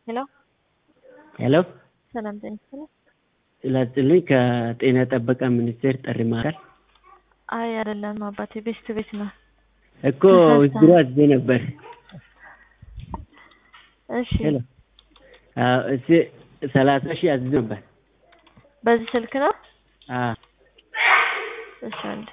ሄሎ ሄሎ ሰላም ጤና ይስጥልኝ። ይላጥልኝ ከጤና ጥበቃ ሚኒስቴር ጥሪ ማዕከል አይ አይደለም አባቴ ቤስት ቤት ነው። እኮ ዊዝድሮ አዝዤ ነበር። እሺ ሄሎ አዎ እሺ ሰላሳ ሺህ አዝዤ ነበር። በዚህ ስልክ ነው? አዎ እሺ አንዴ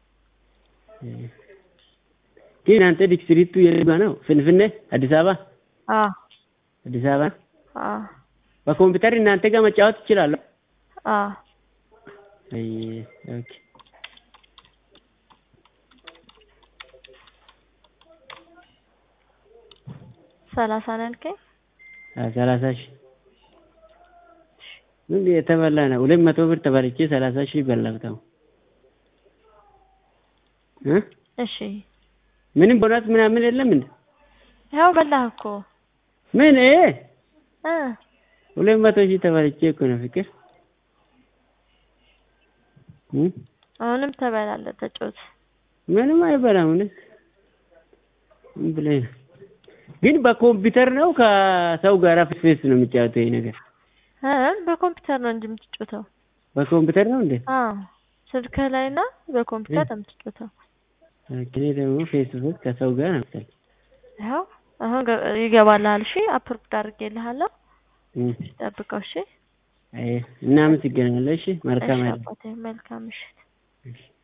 ግን አንተ ዲስትሪክቱ የት ጋ ነው? ፍንፍኔ አዲስ አበባ አዎ አዲስ አበባ አዎ በኮምፒውተር እናንተ ጋር መጫወት እችላለሁ? አዎ አይ ኦኬ ሰላሳ ነው ያልከኝ? አዎ ሰላሳ ሺህ ምን የተበላ ነው? ሁለት መቶ ብር ተበልቼ ሰላሳ ሺህ በላሁት አሁን እ እሺ ምንም ቦነስ ምናምን የለም እንዴ? ያው በላህ እኮ ምን እ እ ሁለት መቶ ሺህ ተበልቼ እኮ ነው ፍቅር እ አሁንም ትበላለህ ተጫወት። ምንም አይበላም እውነት ምን ብለህ ነው? ግን በኮምፒውተር ነው ከሰው ጋር ፌስ ፌስ ነው የሚጫወተው ይሄ ነገር? እ በኮምፒውተር ነው እንጂ የምትጫወተው። በኮምፒውተር ነው እንዴ? አዎ ስልክህ ላይ እና በኮምፒውተር ነው የምትጫወተው። እኔ ደግሞ ፌስ ቱ ፌስ ከሰው ጋር ነው መሰለኝ። ያው አሁን ገ- ይገባልሃል። እሺ አፕሮቭድ አድርጌልሃለሁ። እ ጠብቀው። እሺ አይ እናመሰግናለን። እሺ መልካም እሺ አይደል? አባቴ መልካም ምሽት። እሺ